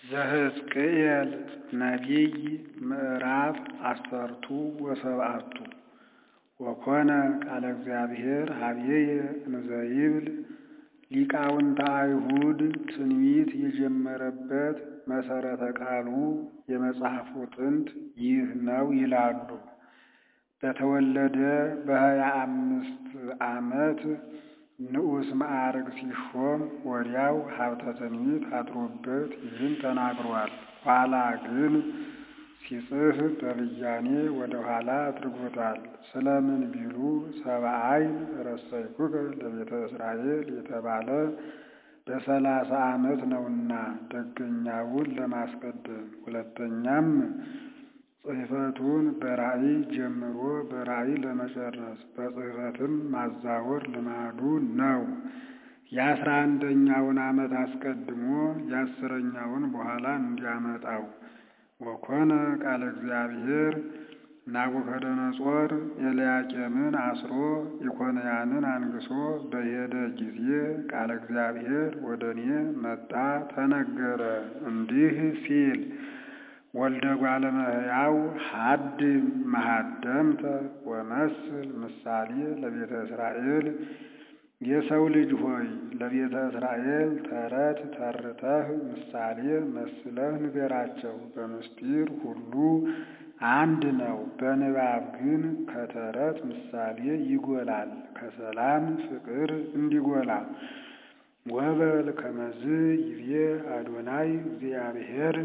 ዘሕዝቅኤል ነቢይ ምዕራፍ አሰርቱ ወሰብዓቱ ወኮነ ቃለ እግዚአብሔር ኀበየ እንዘይብል ሊቃውንተ አይሁድ ትንቢት የጀመረበት መሠረተ ቃሉ የመጽሐፉ ጥንት ይህ ነው ይላሉ። በተወለደ በሀያ አምስት ዓመት ንዑስ ማዕርግ ሲሾም ወዲያው ሀብተ ትንቢት አድሮበት ይህን ተናግሯል። ኋላ ግን ሲጽፍ በብያኔ ወደ ኋላ አድርጎታል። ስለምን ቢሉ ሰብአ ዓይን ረሰይኩከ ለቤተ እስራኤል የተባለ በሰላሳ ዓመት ነውና ደገኛውን ለማስቀደም ሁለተኛም ጽሕፈቱን በራእይ ጀምሮ በራእይ ለመጨረስ በጽሕፈትም ማዛወር ልማዱ ነው። የአስራ አንደኛውን ዓመት አስቀድሞ የአስረኛውን በኋላ እንዲያመጣው ወኮነ ቃለ እግዚአብሔር ናቡከደነጾር ኤልያቄምን አስሮ ኢኮንያንን አንግሶ በሄደ ጊዜ ቃለ እግዚአብሔር ወደ እኔ መጣ ተነገረ እንዲህ ሲል ወልደ እጓለ እመሕያው ሀድም መሃደምተ ወመስል ምሳሌ ለቤተ እስራኤል የሰው ልጅ ሆይ ለቤተ እስራኤል ተረት ተርተህ ምሳሌ መስለህ ንገራቸው። በምስጢር ሁሉ አንድ ነው፣ በንባብ ግን ከተረት ምሳሌ ይጎላል፣ ከሰላም ፍቅር እንዲጎላ። ወበል ከመዝ ይቤ አዶናይ እግዚአብሔር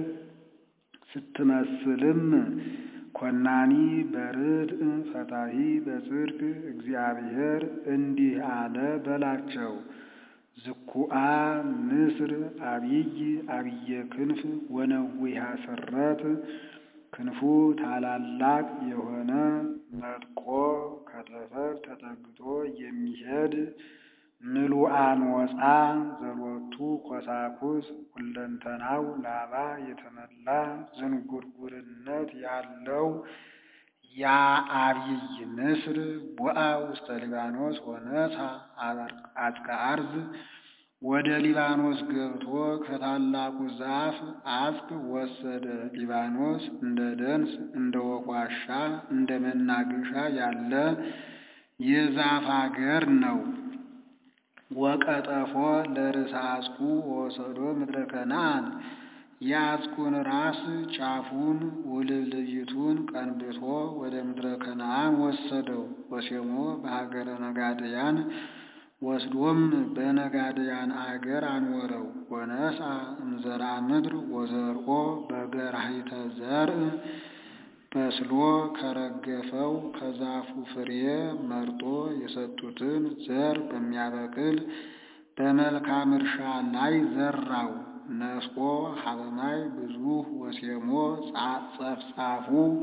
ስትመስልም ኮናኒ በርድእ ፈታሒ በጽድቅ እግዚአብሔር እንዲህ አለ በላቸው። ዝኩአ ንስር አብይ አብየ ክንፍ ወነዊሃ ስረት ክንፉ ታላላቅ የሆነ መጥቆ ከተፈር ተጠግቶ የሚሄድ ምሉአን ወፃ ዘሎቱ ኮሳኩስ ሁለንተናው ላባ የተመላ ዝንጉርጉርነት ያለው ያ አብይ ንስር ቦአ ውስተ ሊባኖስ ወነሳ አጽቀ አርዝ ወደ ሊባኖስ ገብቶ ከታላቁ ዛፍ አጽቅ ወሰደ። ሊባኖስ እንደ ደንስ እንደ ወቋሻ እንደ መናገሻ ያለ የዛፍ አገር ነው። ወቀጠፎ ለርእሰ አጽቁ ወሰዶ ምድረ ከነዓን የአጽቁን ራስ ጫፉን ውልብልይቱን ቀንብቶ ወደ ምድረ ከነዓን ወሰደው። ወሴሞ በሀገረ ነጋድያን ወስዶም በነጋድያን አገር አኖረው። ወነሳ እምዘራ ምድር ወዘርኦ በገራሂተ ዘርእ በስሎ ከረገፈው ከዛፉ ፍሬ መርጦ የሰጡትን ዘር በሚያበቅል በመልካም እርሻ ላይ ዘራው። ነስቆ ሀበማይ ብዙ ወሴሞ ጸፍጻፉ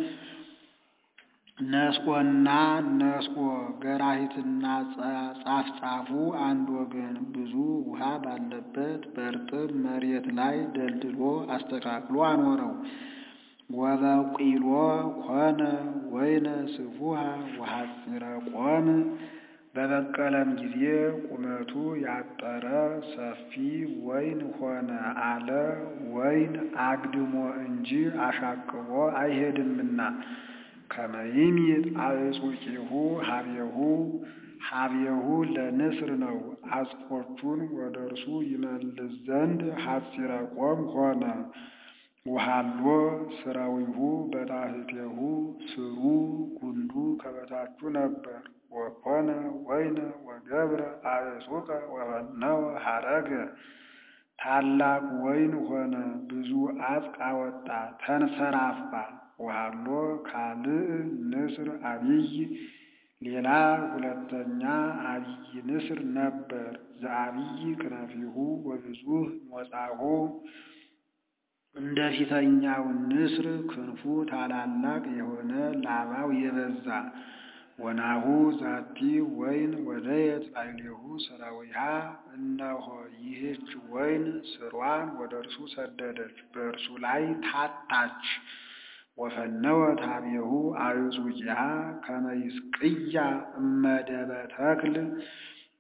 ነስቆና ነስቆ ገራሂትና ጻፍጻፉ አንድ ወገን ብዙ ውሃ ባለበት በእርጥብ መሬት ላይ ደልድሎ አስተካክሎ አኖረው። ወበቂሎ ኮነ ወይነ ስፉሃ ወሐፂረ ቆም በበቀለም ጊዜ ቁመቱ ያጠረ ሰፊ ወይን ሆነ አለ። ወይን አግድሞ እንጂ አሻቅቦ አይሄድምና ከመይሚጥ አዕጹቂሁ ሀቤሁ ሀቤሁ ለንስር ነው። አጽቆቹን ወደ እርሱ ይመልስ ዘንድ ሐፂረ ቆም ሆነ። ውሃሎ ስራዊሁ በታሕቴሁ ስሩ ጉንዱ ከበታቹ ነበር። ወኮነ ወይነ ወገብረ አዕጹቀ ወፈነወ ሐረገ ታላቅ ወይን ሆነ፣ ብዙ አጽቅ አወጣ፣ ተንሰራፋ። ውሃሎ ካልእ ንስር አብይ ሌላ ሁለተኛ አብይ ንስር ነበር። ዘአብይ ክነፊሁ ወብዙህ ሞጻሁ እንደ ፊተኛው ንስር ክንፉ ታላላቅ የሆነ ላባው የበዛ ወናሁ ዛቲ ወይን ወደየት ላዕሌሁ ሠራዊሃ እነሆ ይህች ወይን ስሯን ወደ እርሱ ሰደደች፣ በእርሱ ላይ ታጣች። ወፈነወት ኀቤሁ አዕጹቂሃ ከመ ይስቅያ እመደበ ተክል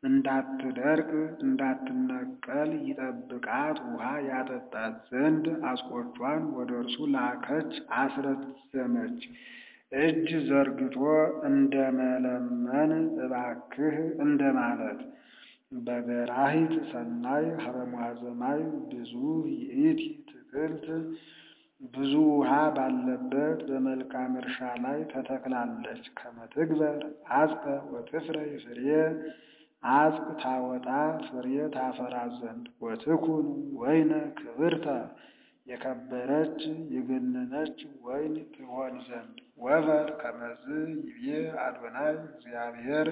እንዳትደርቅ እንዳትነቀል ይጠብቃት ውሃ ያጠጣት ዘንድ አስቆቿን ወደ እርሱ ላከች አስረዘመች። እጅ ዘርግቶ እንደ መለመን እባክህ እንደ ማለት በገራሂት ሰናይ ሀበ ሙሐዘማይ ብዙ ይእቲ ትክልት ብዙ ውሃ ባለበት በመልካም እርሻ ላይ ተተክላለች። ከመትግበር አጽቀ ወትፍረ ፍሬ አጽቅ ታወጣ ፍሬ ታፈራ ዘንድ ወትኩን ወይነ ክብርተ የከበረች የገነነች ወይን ትሆን ዘንድ ወበል ከመዝ ይቤ አዶናይ እግዚአብሔር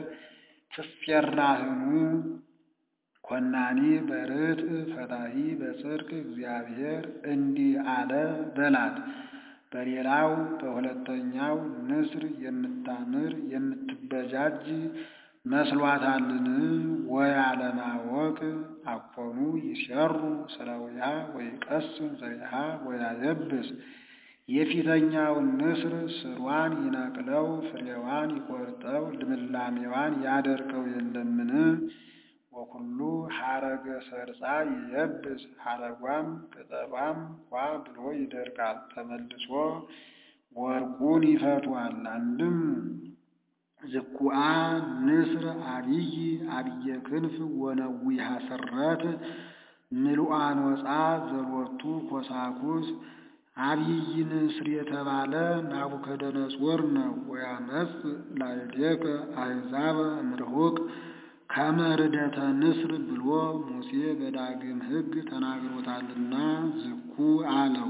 ትፌራህኑ ኮናኒ በርትዕ ፈታሒ በጽድቅ እግዚአብሔር እንዲህ አለ በላት። በሌላው በሁለተኛው ንስር የምታምር የምትበጃጅ መስሏታልን? ወያለማወቅ አኮኑ ይሰሩ ስለውያ ወይቀስም ዘሪሃ ወያየብስ የፊተኛውን ንስር ስሯን ይነቅለው ፍሬዋን ይቆርጠው ልምላሜዋን ያደርቀው የለምን? ወኩሉ ሐረገ ሰርጻ ይየብስ ሐረጓም ቅጠሏም ኳ ብሎ ይደርቃል። ተመልሶ ወርቁን ይፈቷል። አንድም ዝኩአ ንስር አብይ አብየ ክንፍ ወነዊሃ ስረት ምሉአን ወፃ ዘሎቱ ኮሳኩስ አብይ ንስር የተባለ ናቡከደነጾር ነው። ወያመጽ ላዕሌከ አሕዛበ እምርሑቅ ከመ ርደተ ንስር ብሎ ሙሴ በዳግም ሕግ ተናግሮታልና ዝኩ አለው።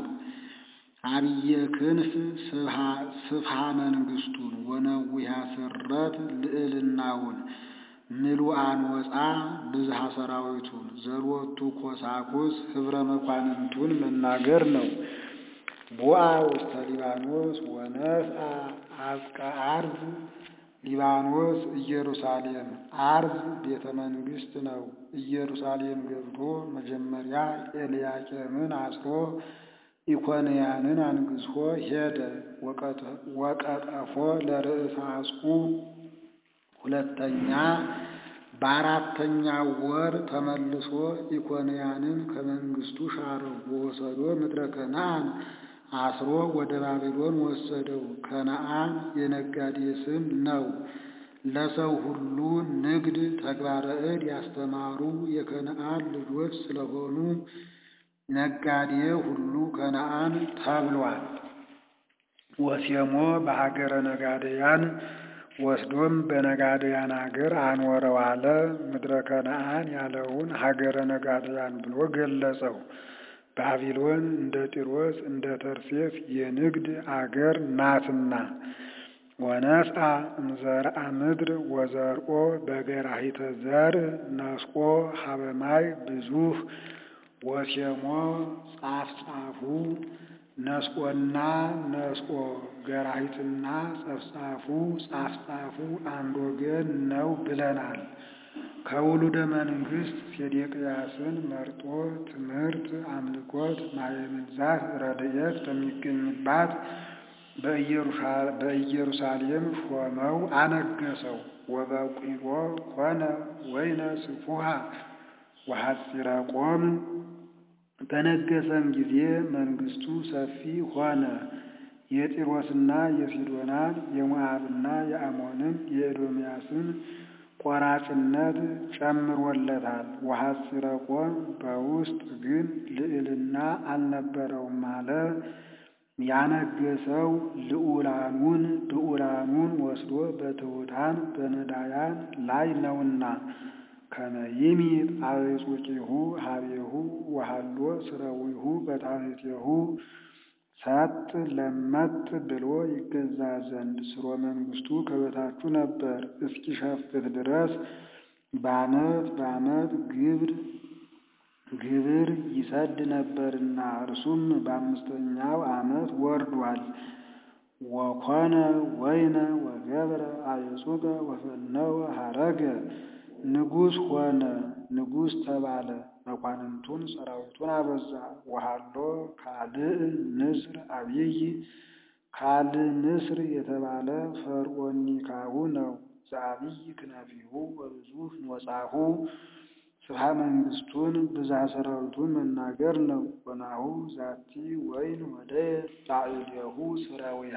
አብየ ክንፍ ስፍሃ መንግስቱን ወነዊሃ ስረት ልዕልናውን ምሉአን ወፃ ብዝሃ ሰራዊቱን ዘሎቱ ኮሳኩስ ህብረ መኳንንቱን መናገር ነው። ቦአ ውስተ ሊባኖስ ወነስአ አዝቀ አርዝ ሊባኖስ ኢየሩሳሌም አርዝ ቤተ መንግስት ነው። ኢየሩሳሌም ገብቶ መጀመሪያ ኤልያቄምን አስሮ ኢኮንያንን አንግሶ ሄደ። ወቀጠፎ ለርእሰ አጽቁ ሁለተኛ በአራተኛው ወር ተመልሶ ኢኮንያንን ከመንግስቱ ሻረው። ወሰዶ ምድረ ከነአን አስሮ ወደ ባቢሎን ወሰደው። ከነአን የነጋዴ ስም ነው። ለሰው ሁሉ ንግድ ተግባረ እድ ያስተማሩ የከነአን ልጆች ስለሆኑ ነጋዴ ሁሉ ከነአን ተብሏል። ወሴሞ በሀገረ ነጋደያን ወስዶም በነጋደያን ሀገር አኖረው አለ። ምድረ ከነአን ያለውን ሀገረ ነጋደያን ብሎ ገለጸው። ባቢሎን እንደ ጢሮስ እንደ ተርሴስ የንግድ አገር ናትና። ወነስአ እምዘርአ ምድር ወዘርኦ በገራሂተ ዘርእ ነስቆ ሀበማይ ብዙህ ወሴሞ ጻፍ ጻፉ ነስቆና ነስቆ ገራሂትና ጸፍጻፉ ጻፍ ጻፉ አንድ ወገን ነው ብለናል። ከውሉደ መንግስት ሴዴቅያስን መርጦ ትምህርት፣ አምልኮት፣ ማየምንዛት ረድኤት በሚገኝባት በኢየሩሳሌም ሾመው አነገሰው። ወበቂሎ ኮነ ወይነ ስፉሃ ወሐፂረ ቆም በነገሰም ጊዜ መንግስቱ ሰፊ ሆነ። የጢሮስና የሲዶናን የሞዓብና የአሞንን የኤዶምያስን ቆራጭነት ጨምሮለታል። ወሐፂረ ቆም በውስጥ ግን ልዕልና አልነበረውም አለ። ያነገሰው ልዑላኑን ብዑላኑን ወስዶ በትሑታን በነዳያን ላይ ነውና ከመይሚ ጣዕጹቂሁ ሀቤሁ ወሃሎ ስረዊሁ በታሕቴሁ ሰጥ ለመጥ ብሎ ይገዛ ዘንድ ስሮ መንግስቱ ከበታቹ ነበር እስኪሸፍት ድረስ በዓመት በዓመት ግብር ግብር ይሰድ ነበርና እርሱም በአምስተኛው ዓመት ወርዷል። ወኮነ ወይነ ወገብረ አዕጹቀ ወፈነወ ሀረገ ንጉሥ ሆነ፣ ንጉሥ ተባለ። መኳንንቱን ሰራዊቱን አበዛ። ወሃሎ ካልዕ ንስር አብይ ካልዕ ንስር የተባለ ፈርዖኒካው ነው። ዘአብይ ክነፊሁ ወብዙሕ ኖጻሁ ስብሐ መንግሥቱን ብዛ ሰራዊቱን መናገር ነው። ወናሁ ዛቲ ወይን ወደየት ላዕሌሁ ስረዊሃ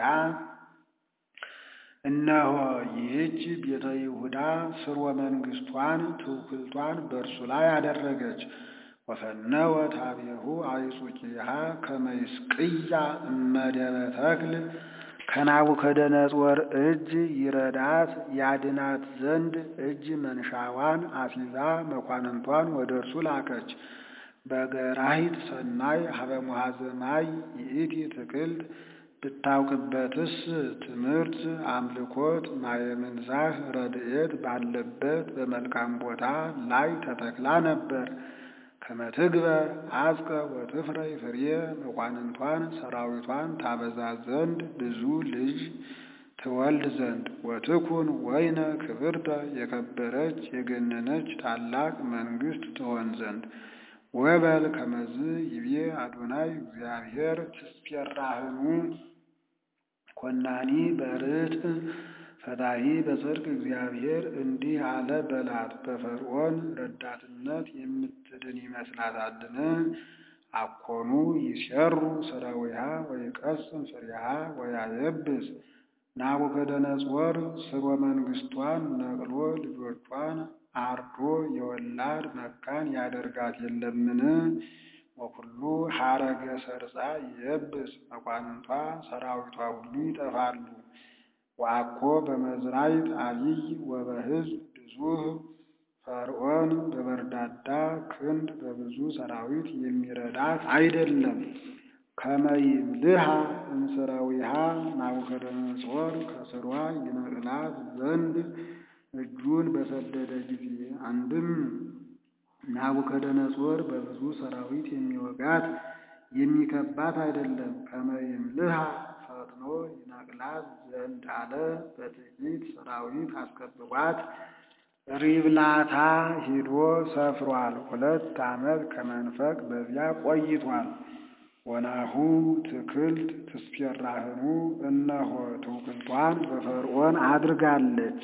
እነሆ ይህች ቤተ ይሁዳ ስርወ መንግሥቷን ትውክልቷን በእርሱ ላይ አደረገች። ወፈነወ ታቤሁ አይጹቂሃ ከመይስቅያ እመደበ ተክል ከናቡከደነጾር እጅ ይረዳት ያድናት ዘንድ እጅ መንሻዋን አሲዛ መኳንንቷን ወደ እርሱ ላከች። በገራሂት ሰናይ ሀበ ሙሐዘ ማይ ይእቲ ትክልት ብታውቅበትስ ትምህርት፣ አምልኮት፣ ማየምንዛህ ረድኤት ባለበት በመልካም ቦታ ላይ ተተክላ ነበር። ከመትግበር አጽቀ ወትፍረይ ፍሬ መኳንንቷን ሰራዊቷን ታበዛ ዘንድ ብዙ ልጅ ትወልድ ዘንድ ወትኩን ወይነ ክብርተ የከበረች የገነነች ታላቅ መንግሥት ትሆን ዘንድ ወበል ከመዝ ይቤ አዶናይ እግዚአብሔር ትስፔራህኑ ኮናኒ በርትዕ ፈታሒ በጽድቅ እግዚአብሔር እንዲህ አለ በላት። በፈርዖን ረዳትነት የምትድን ይመስላታልን? አኮኑ ይሴሩ ሥራዊሃ ወይቀስም ፍሬሃ ወያየብስ ናቡከደነጾር ስርወ መንግሥቷን ነቅሎ ልጆቿን አርዶ የወላድ መካን ያደርጋት የለምን? ወኩሉ ሐረገ ሰርጻ ይየብስ መኳንንቷ ሰራዊቷ ሁሉ ይጠፋሉ። ወአኮ በመዝራይት አቢይ ወበሕዝብ ብዙህ ፈርዖን በበርዳዳ ክንድ በብዙ ሰራዊት የሚረዳት አይደለም። ከመይምልሃ እንስራዊሃ ናቡከደነጾር ከስሯ ይነቅላት ዘንድ እጁን በሰደደ ጊዜ አንድም ናቡከደነጾር በብዙ ሰራዊት የሚወጋት የሚከባት አይደለም። ከመይምልሃ ፈጥኖ ይነቅላት ዘንድ አለ። በጥቂት ሰራዊት አስከብቧት ሪብላታ ሂዶ ሰፍሯል። ሁለት ዓመት ከመንፈቅ በዚያ ቆይቷል። ወናሁ ትክልት ትስፔራህኑ እነሆ ትውክልቷን በፈርዖን አድርጋለች።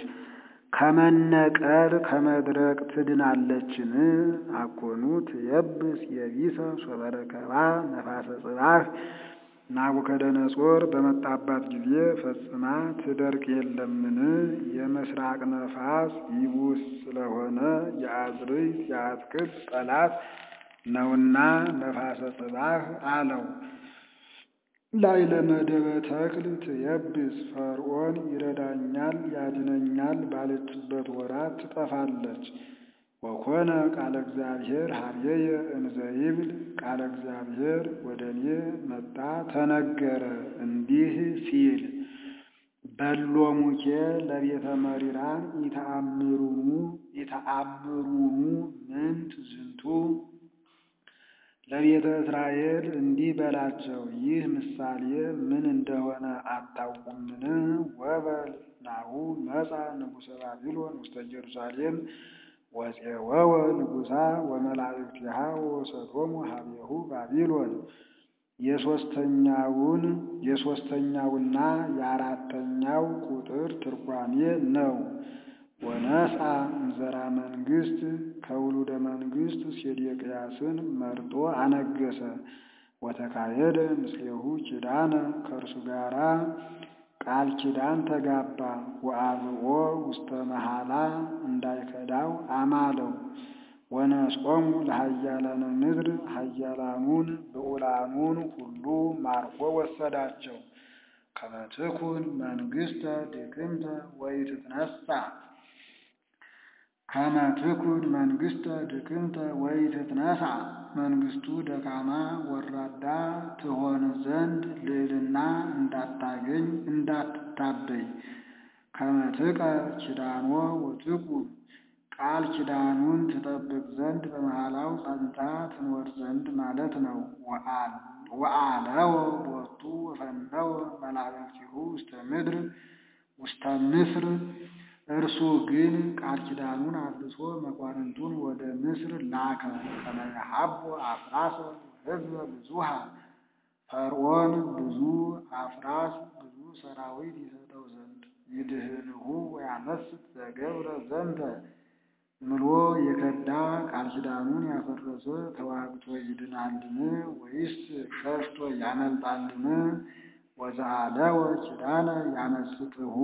ከመነቀል ከመድረቅ ትድናለችን? አኮኑ ትየብስ የቢሰ ሶበረከባ ነፋሰ ጽባህ ናቡከደነጾር በመጣባት ጊዜ ፈጽማ ትደርቅ የለምን? የምስራቅ ነፋስ ይቡስ ስለሆነ የአዝርዕት የአትክልት ጠላት ነውና ነፋሰ ጽባህ አለው። ላይ ለመደበ ተክል ትየብስ ፈርዖን ይረዳኛል ያድነኛል ባለችበት ወራት ትጠፋለች። ወኮነ ቃለ እግዚአብሔር ሀብየየ እንዘ ይብል ቃለ እግዚአብሔር ወደ እኔ መጣ ተነገረ እንዲህ ሲል በሎሙኬ ለቤተ መሪራን ኢተአምሩኑ ኢተአምሩኑ ምንት ዝንቱ ለቤተ እስራኤል እንዲህ በላቸው፣ ይህ ምሳሌ ምን እንደሆነ አታውቁምን? ወበል ናሁ መጻ ንጉሠ ባቢሎን ውስተ ኢየሩሳሌም ወፄወወ ንጉሣ ወመላእክቲሃ ወሰዶሙ ሀቤሁ ባቢሎን። የሦስተኛውን የሦስተኛውና የአራተኛው ቁጥር ትርጓሜ ነው። ወነስአ እንዘራ መንግሥት ከውሉደ መንግሥት ሴዴቅያስን መርጦ አነገሰ። ወተካሄደ ምስሌሁ ኪዳነ ከእርሱ ጋራ ቃል ኪዳን ተጋባ። ወአብኦ ውስተ መሐላ እንዳይከዳው አማለው። ወነስቆሙ ለኃያላነ ምድር ኃያላኑን ብዑላኑን ሁሉ ማርኮ ወሰዳቸው። ከመ ትኩን መንግሥተ ድክምተ ወኢትትነሣ ከመ ትኩን መንግሥተ ድክምተ ወኢትትነሣ መንግሥቱ ደካማ ወራዳ ትሆን ዘንድ ልዕልና እንዳታገኝ እንዳትታበይ ከመ ጥቀ ኪዳኖ ወትቁም ቃል ኪዳኑን ትጠብቅ ዘንድ በመሐላው ጸንታ ትኖር ዘንድ ማለት ነው። ወአለወ ቦቱ ወፈነወ መላእክቲሁ ውስተ ምድር ውስተ ምስር እርሱ ግን ቃል ኪዳኑን አፍርሶ መኳንንቱን ወደ ምስር ላከ። ከመ የሀቦ አፍራሰ ሕዝበ ብዙሃ ፈርዖን ብዙ አፍራስ ብዙ ሰራዊት ይሰጠው ዘንድ ይድህንሁ ወያመስጥ ዘገብረ ዘንተ ምሎ የከዳ ቃል ኪዳኑን ያፈረሰ ተዋግቶ ይድናልን? ወይስ ሸሽቶ ያመልጣልን? ወዘአለወ ኪዳነ ያመስጥሁ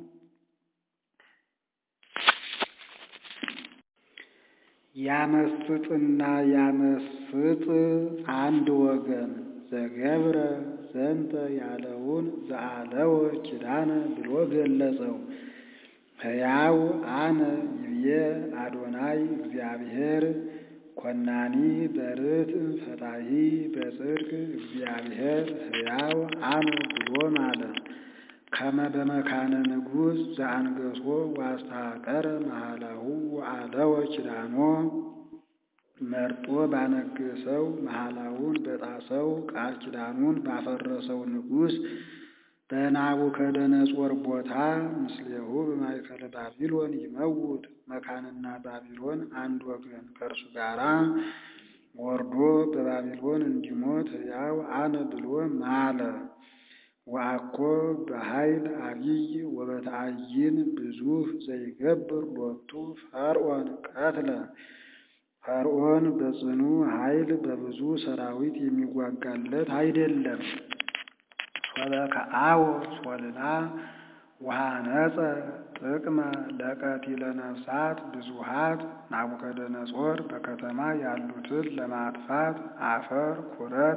ያመስጥና ያመስጥ አንድ ወገን ዘገብረ ዘንተ ያለውን ዘአለወ ኪዳነ ብሎ ገለጸው። ሕያው አነ ይብዬ አዶናይ እግዚአብሔር ኮናኒ በርትዕ ፈታሒ በጽድቅ እግዚአብሔር ሕያው አነ ብሎ ማለ። ከመ በመካነ ንጉሥ ዘአንገሶ ዋስተሐቀረ መሃላሁ ወአለወ ኪዳኖ መርጦ ባነገሰው መሃላውን በጣሰው ቃል ኪዳኑን ባፈረሰው ንጉሥ በናቡከደነጾር ቦታ ምስሌሁ በማእከለ ባቢሎን ይመውት መካንና ባቢሎን አንድ ወገን ከእርሱ ጋራ ወርዶ በባቢሎን እንዲሞት ሕያው አነ ብሎ ማለ። ወአኮ በኃይል አቢይ ወበተአይን ብዙኅ ዘይገብር ሎቱ ፈርዖን ቀትለ ፈርዖን በጽኑ ኃይል በብዙ ሰራዊት የሚዋጋለት አይደለም። ሶበከአወ ሶልላ ወሃነፀ ጥቅመ ለቀቲለ ነፍሳት ብዙኃት ናቡከደነጾር በከተማ ያሉትን ለማጥፋት አፈር ኩረት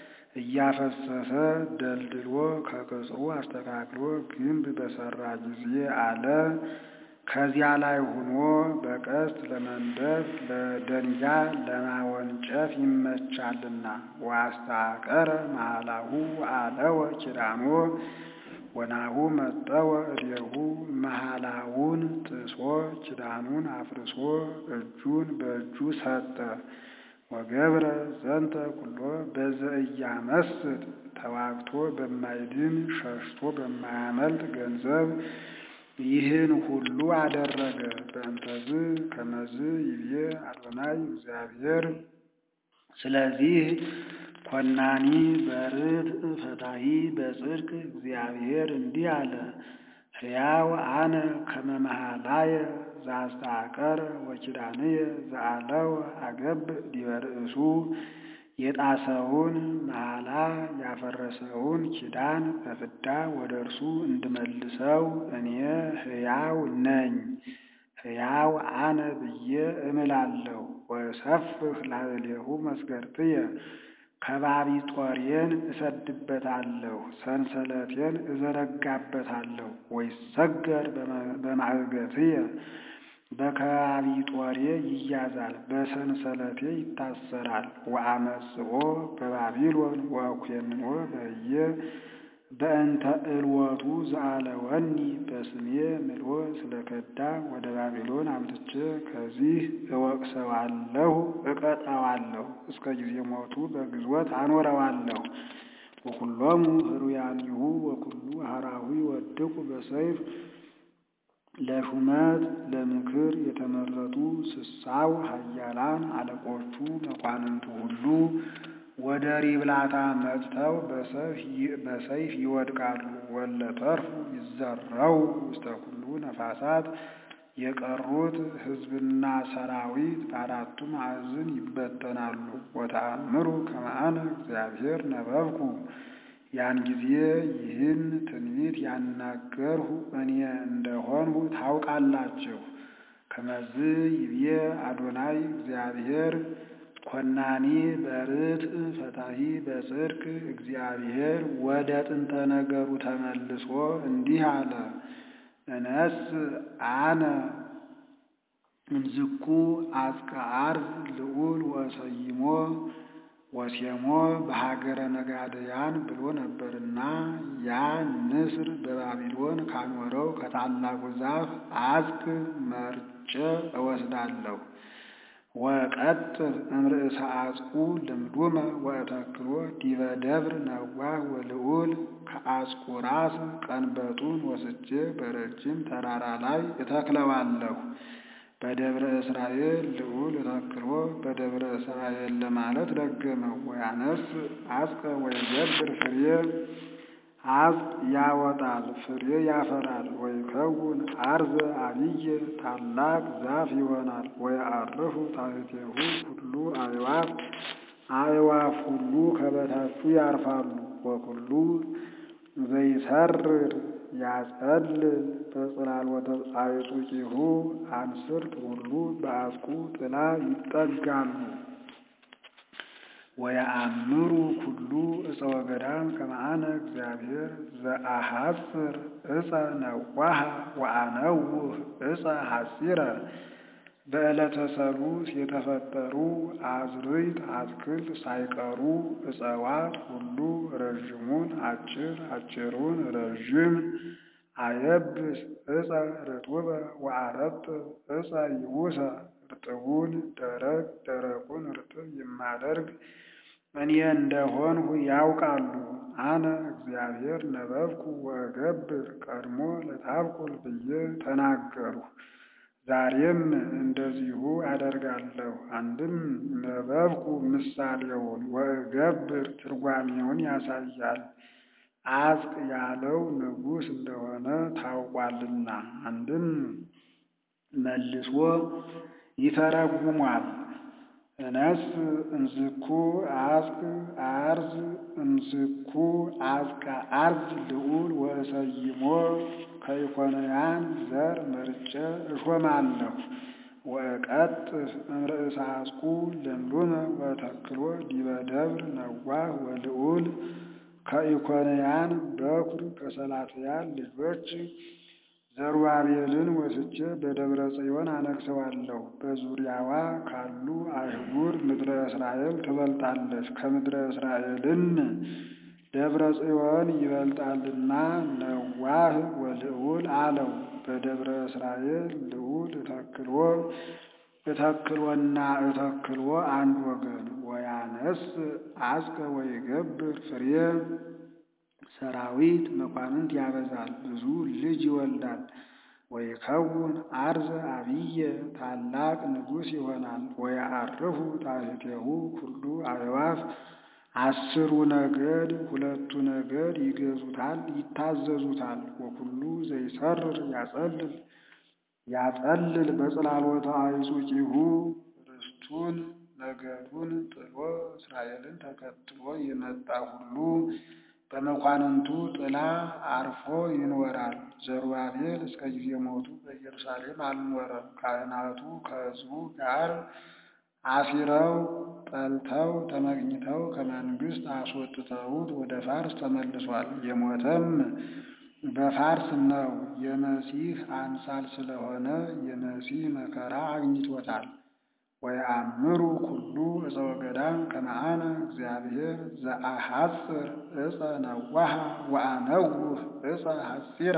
እያፈሰሰ ደልድሎ ከቅጽሩ አስተካክሎ ግንብ በሰራ ጊዜ አለ ከዚያ ላይ ሆኖ በቀስት ለመንደፍ ለደንጊያ ለማወንጨፍ ይመቻልና። ወአስተሐቀረ መሃላሁ አለወ ኪዳኖ ወናሁ መጠወ እዴሁ መሃላውን ጥሶ ኪዳኑን አፍርሶ እጁን በእጁ ሰጠ። ወገብረ ዘንተ ኩሎ በዘኢያመስጥ ተዋግቶ በማይድን ሸሽቶ በማያመልጥ ገንዘብ ይህን ሁሉ አደረገ። በእንተዝ ከመዝ ይብዬ አዶናይ እግዚአብሔር። ስለዚህ ኮናኒ በርትዕ ፈታሒ በጽድቅ እግዚአብሔር እንዲህ አለ፣ ሕያው አነ ከመ መሃላየ ዘአስተሐቀረ ወኪዳንየ ዘአለወ አገብእ ዲበ ርእሱ የጣሰውን መሐላ ያፈረሰውን ኪዳን በፍዳ ወደ እርሱ እንድመልሰው እኔ ሕያው ነኝ። ሕያው አነ ብዬ እምላለሁ። ወሰፍሕ ላዕሌሁ መስገርትየ ከባቢ ጦሬን እሰድበታለሁ፣ ሰንሰለቴን እዘረጋበታለሁ። ወይሰገር በማዕገትየ በከባቢ ጦሬ ይያዛል፣ በሰንሰለቴ ይታሰራል። ወአመጽኦ በባቢሎን ወአኩየምኖ በህየ በእንተ እልወቱ ዘአለወኒ በስሜ ምሎ ስለከዳ ወደ ባቢሎን አምጥቼ ከዚህ እወቅሰዋለሁ፣ እቀጣዋለሁ፣ እስከ ጊዜ ሞቱ በግዞት አኖረዋለሁ። ወኩሎሙ ህሩያኒሁ ወኩሉ ሀራዊ ወድቁ በሰይፍ ለሹመት ለምክር የተመረጡ ስሳው ኃያላን አለቆቹ መኳንንቱ ሁሉ ወደ ሪብላታ መጥተው በሰይፍ ይወድቃሉ። ወለተርፉ ይዘረው ውስተ ኩሉ ነፋሳት የቀሩት ሕዝብና ሰራዊት በአራቱ ማዕዝን ይበተናሉ። ወተአምሩ ከመ አነ እግዚአብሔር ነበብኩ ያን ጊዜ ይህን ትንቢት ያናገርሁ እኔ እንደሆንሁ ታውቃላችሁ። ከመዝ ይብዬ አዶናይ እግዚአብሔር ኮናኒ በርትዕ ፈታሒ በጽድቅ እግዚአብሔር ወደ ጥንተ ነገሩ ተመልሶ እንዲህ አለ። እነስ አነ እምዝኩ አጽቀ አርብ ልዑል ወሰይሞ ወሴሞ በሀገረ ነጋደያን ብሎ ነበርና ያ ንስር በባቢሎን ካኖረው ከታላቁ ዛፍ አጽቅ መርጬ እወስዳለሁ። ወቀጥፍ እምርእሰ አጽቁ ልምዱመ ወእተክሎ ዲበ ደብር ነዋህ ወልዑል ከአጽቁ ራስ ቀንበጡን ወስጄ በረጅም ተራራ ላይ እተክለዋለሁ። በደብረ እስራኤል ልዑል ተክሎ በደብረ እስራኤል ለማለት ደገመው። ወያነስ አጽቀ ወይገብር ፍሬ አጽቅ ያወጣል፣ ፍሬ ያፈራል። ወይከውን አርዘ አብየ ታላቅ ዛፍ ይሆናል። ወየዐርፉ ታሕቲሁ ኩሉ አዕዋፍ አዕዋፍ ሁሉ ከበታቹ ያርፋሉ። ወኩሉ ዘይሰርር ያጸልል በጽላሎተ አዕጹቂሁ አንስርት ሁሉ በአጽቁ ጥላ ይጠጋሉ። ወየአምሩ ኩሉ ዕፀ ወገዳም ከመ አነ እግዚአብሔር ዘአሐጽር ዕፀ ነዋሃ ወአነውህ ዕፀ ሐጺረ። በዕለተ ሰሉስ የተፈጠሩ አዝርዕት አትክልት ሳይቀሩ ዕፅዋት ሁሉ ረዥሙን አጭር አጭሩን ረዥም አየብስ ዕፀ ርጡበ ወአረጥብ ዕፀ ይቡሰ እርጥቡን ደረቅ ደረቁን እርጥብ የማደርግ እኔ እንደሆንሁ ያውቃሉ። አነ እግዚአብሔር ነበብኩ ወእገብር ቀድሞ ለታብቁል ብዬ ተናገርሁ። ዛሬም እንደዚሁ አደርጋለሁ። አንድም ነበብኩ ምሳሌውን ወእገብር ትርጓሜውን ያሳያል። አጽቅ ያለው ንጉሥ እንደሆነ ታውቋልና። አንድም መልሶ ይተረጉሟል። እነስ እምዝኩ አጽቅ አርዝ እምዝኩ አጽቀ አርዝ ልዑል ወእሰይሞ ከኢኮንያን ዘር መርጬ እሾማለሁ። ወእቀጥፍ እምርእሰ አጽቁ ለምሉመ ወተክሎ ዲበ ደብር ነዋህ ወልዑል ከኢኮንያን በኩር ከሰላትያል ልጆች ዘሩባቤልን ወስጄ በደብረ ጽዮን አነግሰዋለሁ። በዙሪያዋ ካሉ አህጉር ምድረ እስራኤል ትበልጣለች። ከምድረ እስራኤልን ደብረ ጽዮን ይበልጣልና ነዋህ ወልዑል አለው። በደብረ እስራኤል ልዑል እተክሎ እተክሎና እተክሎ አንድ ወገን ወያነስ አጽቀ ወይገብር ፍሬ ሰራዊት መኳንንት ያበዛል፣ ብዙ ልጅ ይወልዳል። ወይከውን አርዘ አብየ ታላቅ ንጉሥ ይሆናል። ወየዐርፉ ታሕቲሁ ኩሉ አዕዋፍ አስሩ ነገድ ሁለቱ ነገድ ይገዙታል፣ ይታዘዙታል። ወኩሉ ዘይሰርር ያጸልል ያጸልል በጽላሎተ አዕጹቂሁ ርስቱን ነገዱን ጥሎ እስራኤልን ተከትሎ የመጣ ሁሉ በመኳንንቱ ጥላ አርፎ ይኖራል። ዘሩባቤል እስከ ጊዜ ሞቱ በኢየሩሳሌም አልኖረም። ካህናቱ ከሕዝቡ ጋር አሲረው ጠልተው ተመቅኝተው ከመንግሥት አስወጥተውት ወደ ፋርስ ተመልሷል። የሞተም በፋርስ ነው። የመሲህ አምሳል ስለሆነ የመሲህ መከራ አግኝቶታል። ወየአምሩ ኩሉ ዕፀ ወገዳም ከመ አነ እግዚአብሔር ዘአሐጽር ዕፀ ነዋሃ ወአነውህ ዕፀ ሐጺረ።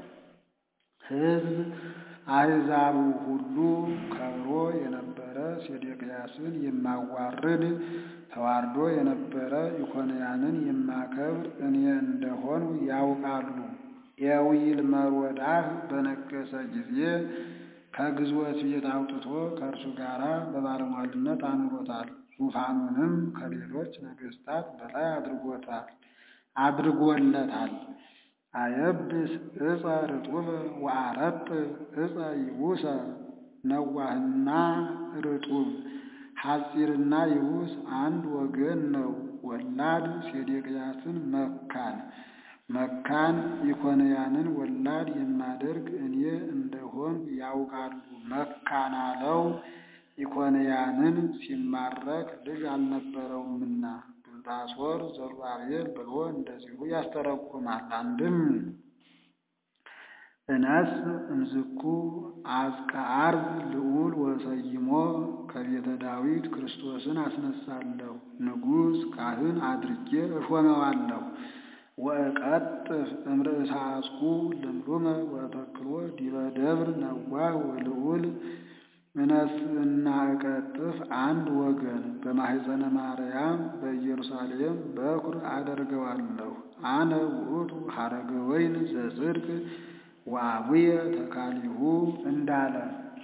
ሕዝብ አሕዛቡ ሁሉ ከብሮ የነበረ ሴዴቅያስን የማዋርድ ተዋርዶ የነበረ ኢኮንያንን የማከብር እኔ እንደሆኑ ያውቃሉ። ኤዊል መሮዳህ በነገሰ ጊዜ ከግዞት ቤት አውጥቶ ከእርሱ ጋር በባለሟልነት አኑሮታል። ዙፋኑንም ከሌሎች ነገሥታት በላይ አድርጎታል አድርጎለታል። አየብስ ዕፀ ርጡበ ወአረጥብ ዕፀ ይቡሰ ነዋህና ርጡብ ሐጺርና ይቡስ አንድ ወገን ነው። ወላድ ሴዴቅያስን መካን መካን ኢኮንያንን ወላድ የማደርግ እኔ እንደሆን ያውቃሉ። መካን አለው ኢኮንያንን ሲማረክ ልጅ አልነበረውምና ብልጣሶር ዘሩባቤል ብሎ እንደዚሁ ያስተረጉማል። አንድም እነስ እምዝኩ አጽቀ አርዝ ልዑል ወሰይሞ ከቤተ ዳዊት ክርስቶስን አስነሳለሁ፣ ንጉሥ ካህን አድርጌ እሾመዋለሁ። ወእቀጥፍ እምርእሰ አጽቁ ልምሉመ ወተክሎ ዲበ ደብር ነዋህ ወልዑል እነስእና እቀጥፍ አንድ ወገን በማሕፀነ ማርያም በኢየሩሳሌም በኩር አደርገዋለሁ። አነ ውእቱ ሐረገ ወይን ዘጽድቅ ወአቡየ ተካሊሁ እንዳለ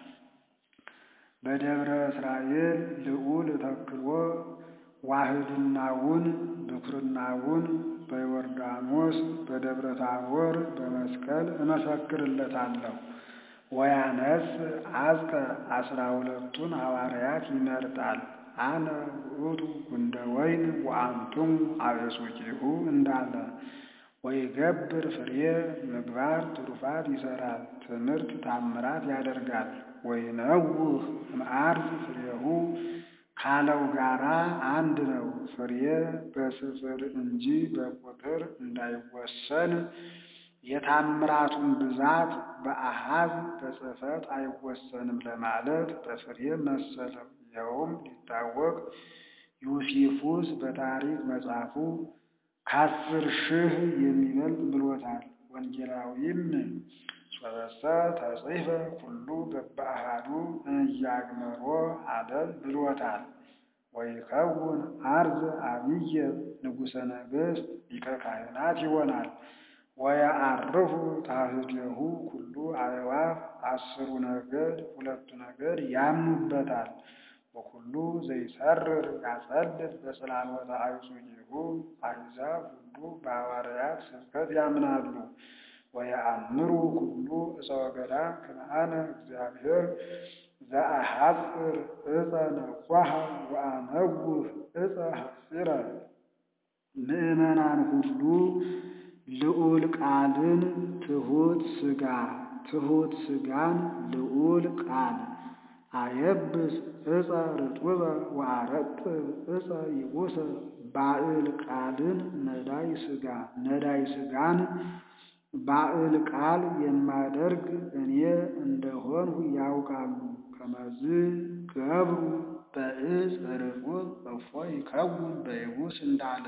በደብረ እስራኤል ልዑል ተክሎ ዋህድናውን ብኩርናውን በዮርዳኖስ በደብረ ታቦር በመስቀል እመሰክርለታለሁ። ወያነስ አዝቀ አስራ ሁለቱን ሐዋርያት ይመርጣል። አነ ውእቱ ጉንደ ወይን ወአንቱም አበጹቂሁ እንዳለ ወይገብር ፍሬ ምግባር ትሩፋት ይሰራል፣ ትምህርት ታምራት ያደርጋል። ወይነውህ እምአርዝ ፍሬሁ ካለው ጋራ አንድ ነው። ፍሬ በስፍር እንጂ በቁጥር እንዳይወሰን የታምራቱን ብዛት በአሃዝ በጽሕፈት አይወሰንም ለማለት በፍሬ መሰለው። ይኸውም ሊታወቅ ዩሲፉስ በታሪክ መጽሐፉ ከአስር ሺህ የሚበልጥ ብሎታል። ወንጌላዊም ሶበሰ ተጽሕፈ ኩሉ በበአሃዱ እያግመሮ ዓለም ብሎታል። ወይከውን አርዝ አብየ ንጉሠ ነገሥት ሊቀ ካህናት ይሆናል። ወየዐርፉ ታሕቲሁ ኩሉ አዕዋፍ አስሩ ነገድ ሁለቱ ነገድ ያምኑበታል። ወኩሉ ዘይሰርር ያጸልል በጽላሎተ አዕጹቂሁ አሕዛብ ሁሉ በሐዋርያት ስብከት ያምናሉ። ወየአምሩ ኩሉ ዕፀ ወገዳም ከመ አነ እግዚአብሔር ዘአሐጽር ዕፀ ነዋሐ ወአነውህ ዕፀ ሐጺረ። ምእመናን ሁሉ ልዑል ቃልን ትሑት ሥጋ ትሑት ሥጋን ልዑል ቃል አየብስ ዕፀ ርጡበ ወአረጥብ ዕፀ ይቡሰ ባዕል ቃልን ነዳይ ሥጋ ነዳይ ሥጋን ባዕል ቃል የማደርግ እኔ እንደሆንሁ ያውቃሉ። ከመዝ ገብሩ በዕፅ ርጡብ እፎ ይከውን በይቡስ እንዳለ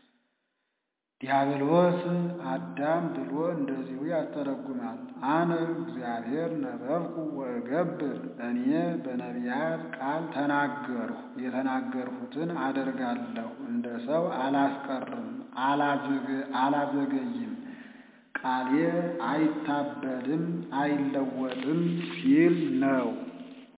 ዲያብሎስ አዳም ብሎ እንደዚሁ ያስተረጉማል። አነ እግዚአብሔር ነበብኩ ወእገብር፣ እኔ በነቢያት ቃል ተናገርሁ፣ የተናገርሁትን አደርጋለሁ፣ እንደ ሰው አላስቀርም አላዘገይም፣ ቃሌ አይታበልም አይለወጥም ሲል ነው።